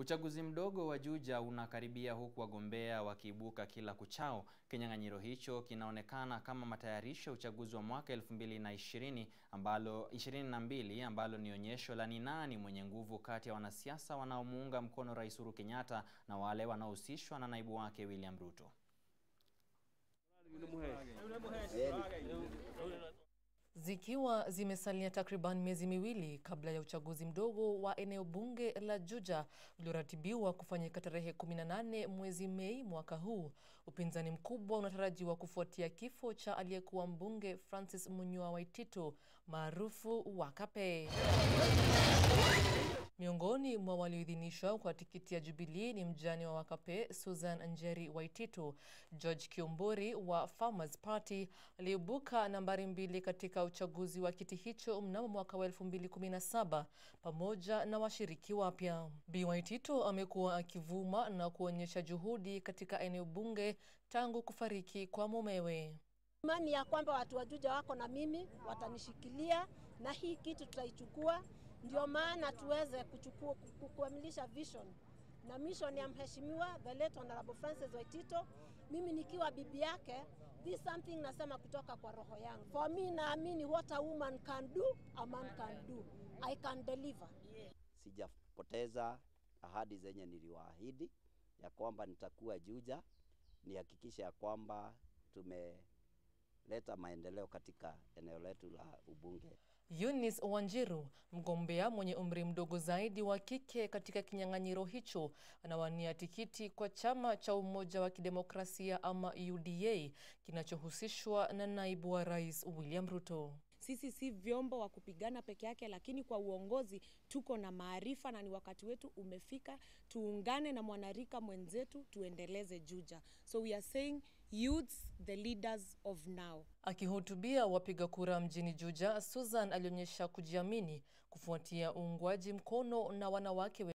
Uchaguzi mdogo wa Juja unakaribia huku wagombea wakiibuka kila kuchao. Kinyang'anyiro hicho kinaonekana kama matayarisho ya uchaguzi wa mwaka 2020 ambalo 22 ambalo ni onyesho la ni nani mwenye nguvu kati ya wanasiasa wanaomuunga mkono Rais Uhuru Kenyatta na wale wanaohusishwa na naibu wake William Ruto. Zikiwa zimesalia takriban miezi miwili kabla ya uchaguzi mdogo wa eneo bunge la Juja ulioratibiwa kufanyika tarehe 18 mwezi Mei mwaka huu, upinzani mkubwa unatarajiwa kufuatia kifo cha aliyekuwa mbunge Francis Munyua Waititu maarufu Wakape. Miongoni mwa walioidhinishwa kwa tikiti ya Jubilee ni mjane wa Wakape Susan Njeri Waititu. George Kiomburi wa Farmers Party aliibuka nambari mbili katika uchaguzi wa kiti hicho mnamo mwaka wa 2017 pamoja na washiriki wapya. Bi Waititu amekuwa akivuma na kuonyesha juhudi katika eneo bunge tangu kufariki kwa mumewe. Imani ya kwamba watu wa Juja wako na mimi, watanishikilia na hii kitu tutaichukua ndio maana tuweze kuchukua kukamilisha vision na mission ya mheshimiwa the late honorable Francis Waitito. Mimi nikiwa bibi yake, this something nasema kutoka kwa roho yangu. For me naamini what a woman can do, a man can do. I can deliver. Sijapoteza ahadi zenye niliwaahidi ya kwamba nitakuwa Juja, nihakikishe ya kwamba tumeleta maendeleo katika eneo letu la ubunge. Eunice Wanjiru, mgombea mwenye umri mdogo zaidi wa kike katika kinyang'anyiro hicho, anawania tikiti kwa chama cha Umoja wa Kidemokrasia ama UDA kinachohusishwa na naibu wa rais William Ruto. Sisi si vyombo wa kupigana peke yake, lakini kwa uongozi tuko na maarifa na ni wakati wetu umefika, tuungane na mwanarika mwenzetu tuendeleze Juja. So we are saying youths the leaders of now. Akihutubia wapiga kura mjini Juja, Susan alionyesha kujiamini kufuatia uungwaji mkono na wanawake